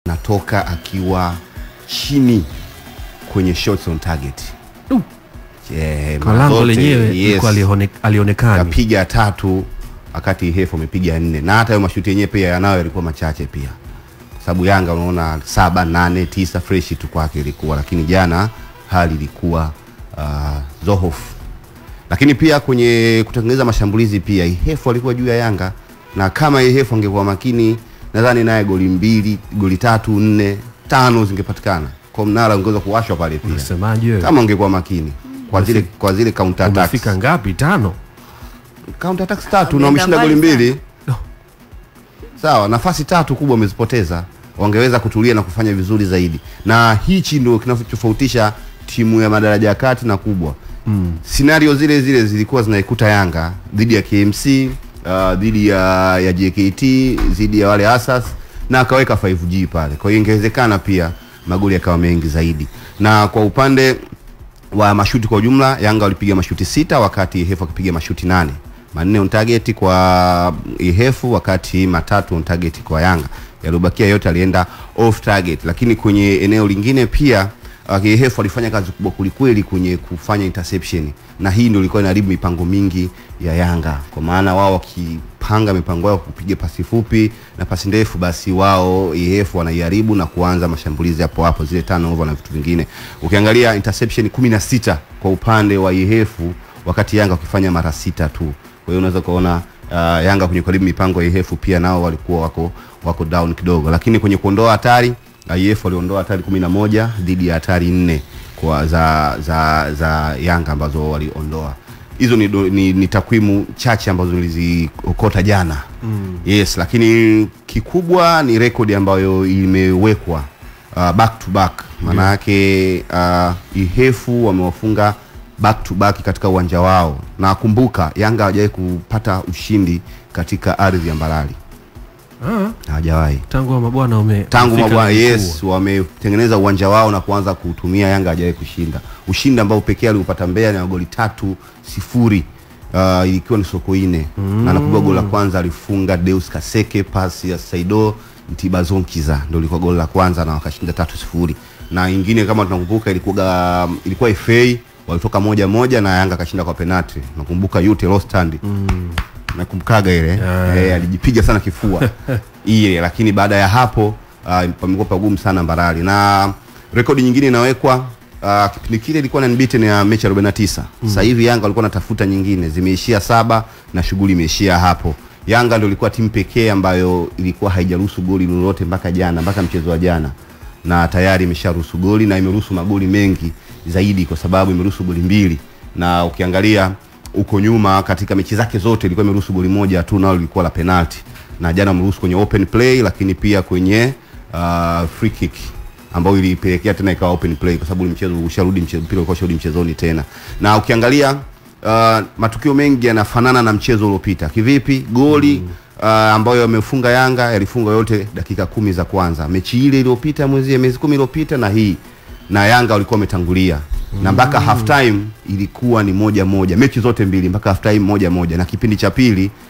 natoka akiwa chini kwenye shots on target Uh. Eh, Kwa mara lango zote, lenyewe yes, ilikuwa alione- alionekani. kapiga tatu wakati Ihefu amepiga nne na hata hayo mashuti yenyewe pia yanayo yalikuwa machache pia kwa sababu Yanga unaona saba nane tisa freshi tu kwake ilikuwa, lakini jana hali ilikuwa uh, zohofu. Lakini pia kwenye kutengeneza mashambulizi pia Ihefu alikuwa juu ya Yanga, na kama Ihefu angekuwa makini, nadhani naye goli mbili goli tatu nne tano zingepatikana kwa mnara ungeweza kuwashwa pale pia Unasemaje wewe? kama ungekuwa makini kwa zile kwa zile counter attacks Umefika ngapi? Tano. counter attacks tatu Wameenda na wameshinda goli mbali mbili sawa nafasi tatu kubwa wamezipoteza wangeweza kutulia na kufanya vizuri zaidi na hichi ndio kinachotofautisha timu ya madaraja ya kati na kubwa mm. scenario zile zile zilikuwa zinaikuta yanga dhidi ya kmc uh, dhidi ya, ya jkt dhidi ya wale asas na akaweka 5g pale kwa hiyo ingewezekana pia magoli yakawa mengi zaidi na kwa upande wa mashuti kwa ujumla Yanga walipiga mashuti sita wakati Ihefu akipiga mashuti nane manne on target kwa Ihefu wakati matatu on target kwa Yanga yaliyobakia yote alienda off target lakini kwenye eneo lingine pia uh, Ihefu alifanya kazi kubwa kulikweli kwenye kufanya interception na hii ndio ilikuwa inaharibu mipango mingi ya Yanga kwa maana wao wakipanga mipango yao kupiga pasi fupi na pasi ndefu basi wao Ihefu wanaiharibu na kuanza mashambulizi hapo hapo zile turnover na vitu vingine ukiangalia interception 16 kwa upande wa Ihefu wakati Yanga wakifanya mara sita tu kwa hiyo unaweza kuona uh, Yanga kwenye karibu mipango ya Ihefu pia nao walikuwa wako wako down kidogo lakini kwenye kuondoa hatari IF waliondoa hatari 11 dhidi ya hatari nne kwa za za za Yanga ambazo waliondoa hizo ni, do- ni, ni takwimu chache ambazo niliziokota jana mm. yes lakini kikubwa ni rekodi ambayo imewekwa uh, back to back maana yake uh, ihefu wamewafunga back to back katika uwanja wao na kumbuka yanga hawajawahi kupata ushindi katika ardhi ya mbalali Ah, hawajawahi tangu wa mabwana ume tangu umefika mabwana ligi yes kubwa. wametengeneza uwanja wao na kuanza kuutumia yanga hajawahi kushinda ushindi ambao pekee aliupata mbeya ni wa goli tatu sifuri uh, ikiwa ni sokoine mm. na nakumbuka goli la kwanza alifunga deus kaseke pasi ya saido ntibazonkiza ndio ilikuwa goli la kwanza na wakashinda tatu sifuri na ingine kama tunakumbuka ilikuwa ilikuwa fa walitoka moja moja na yanga akashinda kwa penalti nakumbuka yute rostand mm nakumbukaga ile Yeah. eh, alijipiga sana kifua ile lakini baada ya hapo uh, pamekuwa pagumu sana Mbarali na rekodi nyingine inawekwa uh, kipindi kile ilikuwa na unbeaten ya mechi 49 mm. sasa hivi Yanga walikuwa natafuta nyingine zimeishia saba na shughuli imeishia hapo Yanga ndio ilikuwa timu pekee ambayo ilikuwa haijaruhusu goli lolote mpaka jana mpaka mchezo wa jana na tayari imesharuhusu goli na imeruhusu magoli mengi zaidi kwa sababu imeruhusu goli mbili na ukiangalia huko nyuma katika mechi zake zote ilikuwa imeruhusu goli moja tu nalo lilikuwa la penalti na jana ameruhusu kwenye open play lakini pia kwenye uh, free kick ambayo ilipelekea tena ikawa open play kwa sababu ule mchezo usharudi mchezo mpira ulikuwa usharudi mchezoni tena na ukiangalia uh, matukio mengi yanafanana na mchezo uliopita kivipi goli uh, ambayo yamefunga Yanga yalifunga yote dakika kumi za kwanza mechi ile iliyopita mwezi miezi kumi iliyopita na hii na Yanga walikuwa wametangulia na mpaka half time ilikuwa ni moja moja mechi zote mbili mpaka half time moja moja na kipindi cha pili